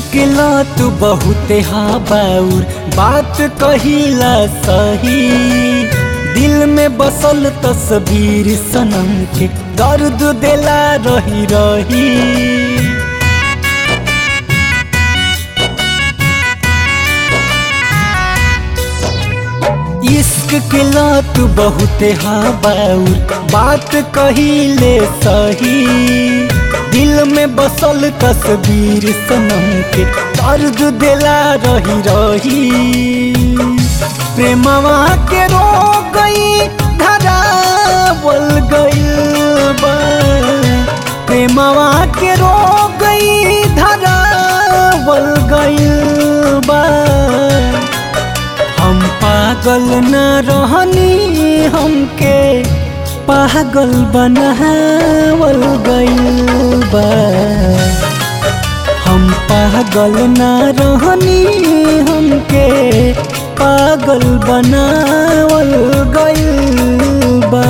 के लत बहुते हाबाउर बात कहिला सही दिल में बसल तस्वीर सनम के दर्द देला रही रही इश्क के लत बहुते हाबाउर बात कहिले सही दिल में बसल तस्वीर सनम के दर्द देला रही रही प्रेमवा के रो गई धरावल गइल बा प्रेमवा के रो गई धरावल गइल बा हम पागल न रहनी हमके पागल बनावल गइल बा हम पागल न रहनी हमके पागल बनावल गइल बा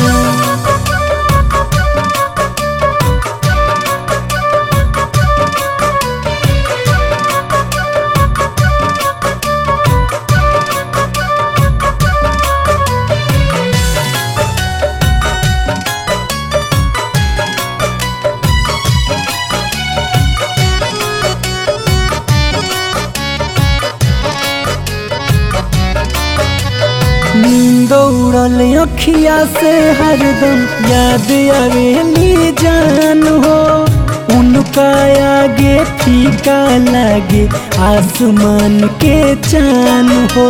नींद उड़ल अखिया से हरदम याद आवेली जान हो उनका आगे फीका लागे आसमान के चान हो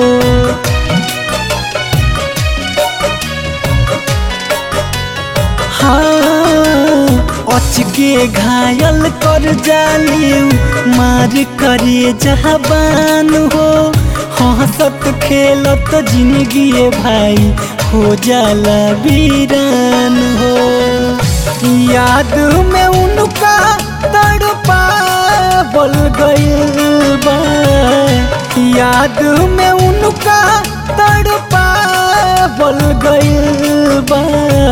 हाँ अचके घायल कर जालियू मार करे जहाबान हो हंसत खेलत जिंदगी भाई हो जाला वीरान हो याद में उनका तड़पा बल गइल बा याद में उनका तड़पा बल गइल बा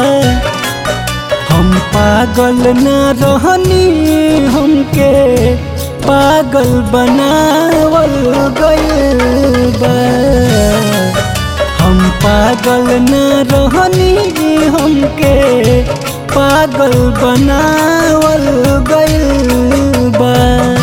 हम पागल न रहनी हमके पागल बनावल गइल बा हम पागल न रहनी हमके पागल बनावल गइल बा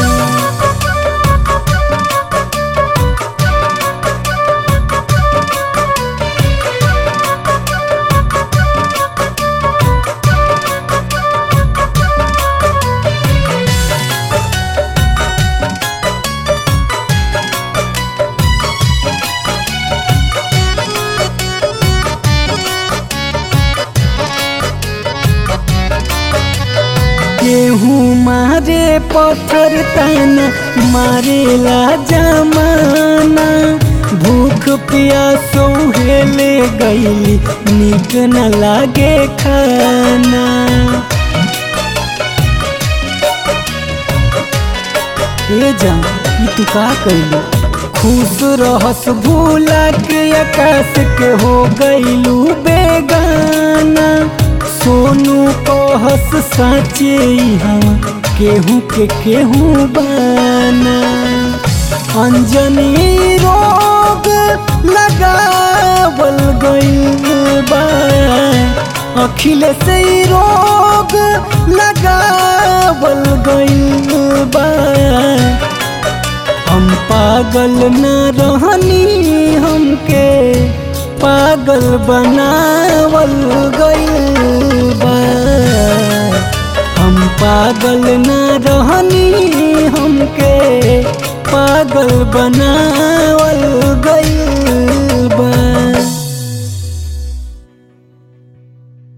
केहू मारे पत्थर ताना मारेला जमाना भूख प्यास हेले गईली निक न लागे खाना ए जान ई तू का कइलू खुश रहस भूला के आकाश के हो गईलू बेगाना सोनू कहस साचे हम केहू के केहू बाना अंजनी रोग लगावल गइल बा अखिलेश ई रोग लगावल गइल बा हम पागल न रहनी हमके पागल बनावल गइल बा हम पागल न रहनी हमके पागल बनावल गइल